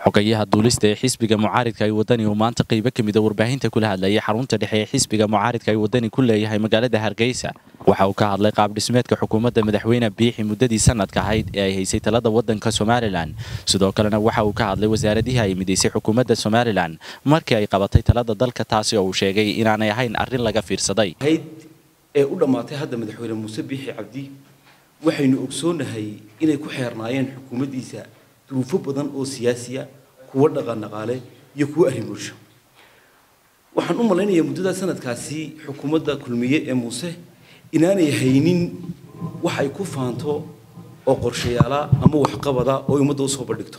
xogayaha duulista ee xisbiga mucaaridka ay wadani uu maanta qaybo ka mida warbaahinta kula hadlayay xarunta dhexe ee xisbiga mucaaridka ay wadani ku leeyahay magaalada hargeysa waxa uu ka hadlay qaab dhismeedka xukuumadda madaxweyne biixi muddadii sanadka ahayd ee ay haysay talada wadanka somalilan sidoo kalena waxa uu ka hadlay wasaaradihii ay midaysay xukuumadda somalilan markii ay qabatay talada dalka taasi oo uu sheegay inaanay ahayn arrin laga fiirsaday ee u dhammaatay hadda madaxweyne muuse biixi cabdi waxaynu ogsoonahay inay ku xeernaayeen xukuumaddiisa duruufo badan oo siyaasiya kuwo dhaqan dhaqaale iyo kuwo arrin bulsho waxaan u malaynayaa muddada sanadkaasi xukuumadda kulmiye ee muuse inaanay haynin wax ay ku faanto oo qorshayaala ama waxqabada oo ummadda usoo bandhigto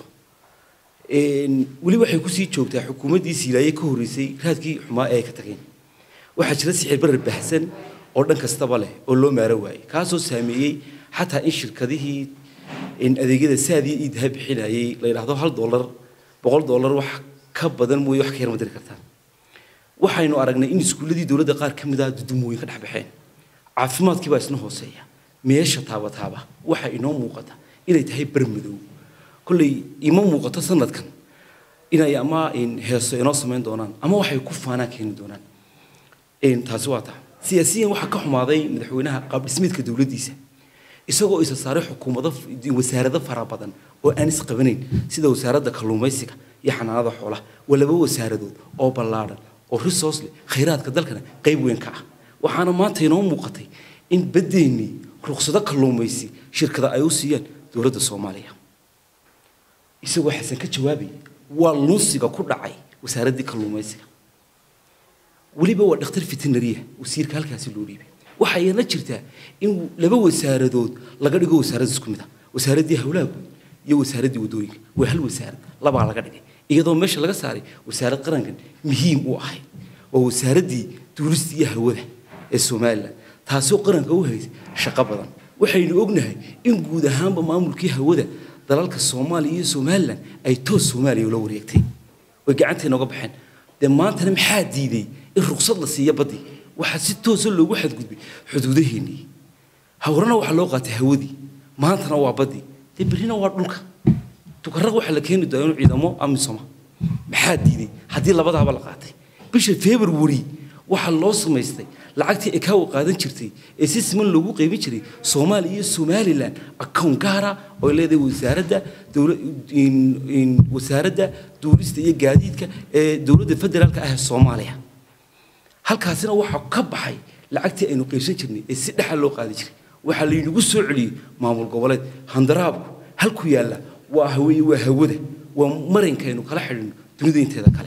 weli waxay kusii joogtaa xukuumaddii siilaaye ka horreysay raadkii xumaa ee ay ka tageen waxaa jira sixir barar baxsan oo dhan kastaba leh oo loo maaro waayey kaasoo saameeyey xataa in shirkadihii adeegyada saadii iidaha bixinayay la yidhaahdo hal dollar boqol dollar wax ka badan mooye wax ka yar ma diri kartaan waxaynu aragnay in iskuulladii dowladda qaar ka mid ah dudumooyin ka dhex baxeen caafimaadkii baa isna hooseeya meesha taaba taaba waxa inoo muuqata inay tahay bar madow kolley ima muuqato sanadkan inay ama heeso inoo samayn doonaan ama waxay ku faanaan keeni doonaan taasi waa taa siyaasiyan waxaa ka xumaaday madaxweynaha qaabdhismeedka dowladdiisa isagoo isa saaray xukuumado wasaarado fara badan oo aan isqabanayn sida wasaaradda kalluumaysiga iyo xanaanada xoolaha waa laba wasaaradood oo ballaadhan oo resource leh khayraadka dalkana qayb weyn ka ah waxaana maanta inoo muuqatay in badeennii ruqsado kalluumaysi shirkada ay u siiyaan dowladda soomaaliya isagoo xasan ka jawaabay waa lunsiga ku dhacay wasaaraddii kalluumaysiga weliba waa dhakhtar veterinariya wasiirka halkaasi loo dhiibay waxayna jirtaa in laba wasaaradood laga dhigo wasaarad isku mid ah wasaaraddii hawlaha guud iyo wasaaraddii waddooyinka waa hal wasaarad labaa laga dhigay iyadoo meesha laga saaray wasaarad qarankan muhiim u ahayd waa wasaaraddii duulista iyo hawada ee somalilan taasoo qaranka u haysay shaqo badan waxaynu ognahay in guud ahaanba maamulkii hawada dalalka soomaaliya iyo somalilan ay toos soomaaliya ula wareegtay way gacantay nooga baxeen dee maantana maxaa diiday in ruqsad la siiyo baddii waxaa si toosa loogu xadgudbay xuduudaheennii hawrana waxaa loo qaatay hawadii maantana waa baddii dee berrina waa dhulka tukarraq waxaa la keeni doonaa inuu ciidamo amisoma maxaa diiday haddii labadaaba la qaatay bisha february waxaa loo samaystay lacagtii ekaawa qaadan jirtay ee si siman loogu qaybin jiray soomaaliya iyo somalilan account gaara oo leedahay wasaaradda wasaaradda duulista iyo gaadiidka ee dowladda federaalka ah ee soomaaliya halkaasina waxaa ka baxay lacagtii aynu qaybsan jirnay ee si dhexa loo qaadi jiray waxaa laynagu soo celiyey maamul goboleed handaraabku halku yaalla waa haweye waa hawada waa marankaynu kala xidhino dunida inteeda kale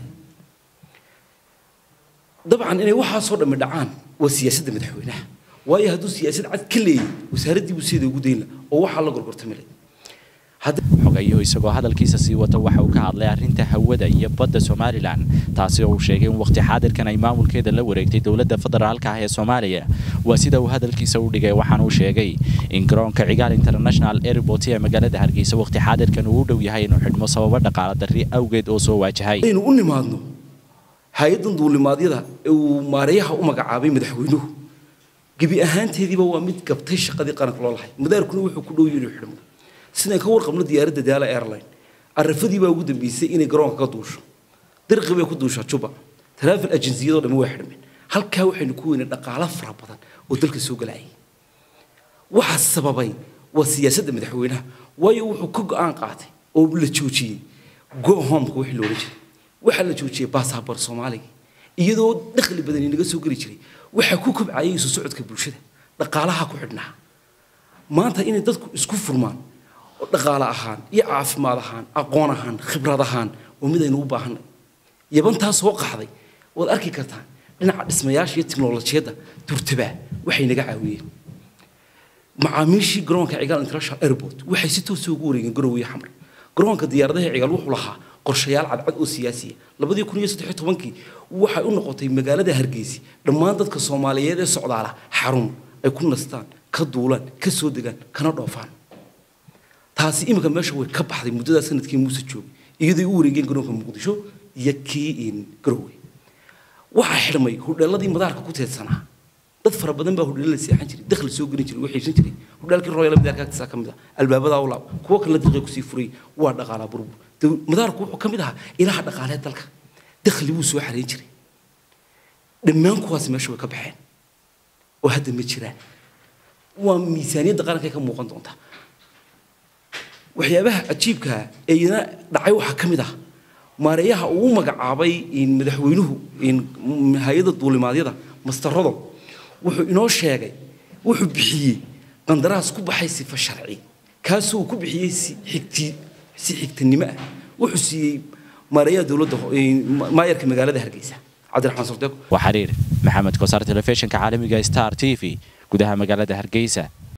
dabcan inay waxaasoo dhammi dhacaan waa siyaasadda madaxweynaha waayo hadduu siyaasad cad ka leeyay wasaaraddii buu sideeda ugu dayn laha oo waxaa la gorgortamilay xogayuhu isagoo hadalkiisa sii wata waxa uu ka hadlay arrinta hawada iyo badda somalilan taasi oo uu sheegay in waqti xaadirkan ay maamulkeeda la wareegtay dowladda federaalka ah ee soomaaliya waa sida uu hadalkiisa u dhigay waxaana uu sheegay in garoonka cigaal international airport ee magaalada hargeysa waqti xaadirkan uu u dhow yahay inuu xidhmo sababo dhaqaala darri awgeed oo soo waajahay aynu u nimaadno hay-addan duulimaadyada ee uu maareeyaha u magacaabay madaxweynuhu gebi ahaanteediiba waa mid gabtay shaqadii qaranka loo lahay madaarkuna wuxuu ku dhow inuu xidhmo sidaan ka warqabno diyaaradda daala airline arafadii baa ugu dambeysay inay garoonka ka duusho dirqi bay ku duushaa juba travel agenciyadoo dhammi way xidhmeen halkaa waxaynu ku weynay dhaqaalo fara badan oo dalka soo galayay waxaa sababay waa siyaasadda madaxweynaha waayo wuxuu ka go-aan qaatay oo la joojiyey go homeka wixii loola jiray waxaa la joojiyey baasaboor soomaaliga iyadoo dakhli badan inaga soo geli jiray waxaa ku kobcayay isu socodka bulshada dhaqaalaha ku xidhnaa maanta inay dadku isku furmaan oo dhaqaale ahaan iyo caafimaad ahaan aqoon ahaan khibrad ahaan oo mid aynu u baahanay yabantaa soo qaxday waad arki kartaa dhinaca dhismayaasha iyo tiknolojiyadda durtabaa waxay naga caawiyeen macaamiishii garoonka cigaal international airport waxay si toosa ugu wareegeen garowe xamar garoonka diyaaradaha cigaal wuxuu lahaa qorshayaal cadcad oo siyaasiya labadii kun iyo saddex tobankii waxay u noqotay magaalada hargeysi dhammaan dadka soomaaliyeed ee socdaala xarun ay ku nastaan ka duulaan ka soo degaan kana dhoofaan taasi iminka meesha way ka baxday muddadaa sanadkii muuse joogay iyadoo u wareegeen garoonka muqdisho iyo kii garowe waxaa xidhmay hudheeladii madaarka ku teedsanaa dad fara badan baa hudheelo la seexan jiray dakhli soo gelin jiray waxaysan jiray hudheelkii royal madaarka agtiisa ka mid ah albaabadaa u laab kuwo kale dirqay kusii furay waa dhaqaalaa burbur madaarku wuxuu ka mid ahaa ilaha dhaqaaleed dalka dakhli buu soo xarayn jiray dhammaan kuwaas meesha way ka baxeen oo hadda ma jiraan waa miisaaniyadda qaranka ka muuqan doonta waxyaabaha cajiibkaa ee iyana dhacay waxaa ka mid ah maareeyaha uu magacaabay madaxweynuhu hay-adda duulimaadyada mastarado wuxuu inoo sheegay wuxuu bixiyey qandaraas ku baxay sifa sharci kaasoo ku bixiyey si xigti si xigtanimo ah wuxuu siiyey maareeyaha dowladda maayarka magaalada hargeysa cabdiraxmaan surdeeko waa xiriir maxamed kosaar telefishinka caalamiga star t v gudaha magaalada hargeysa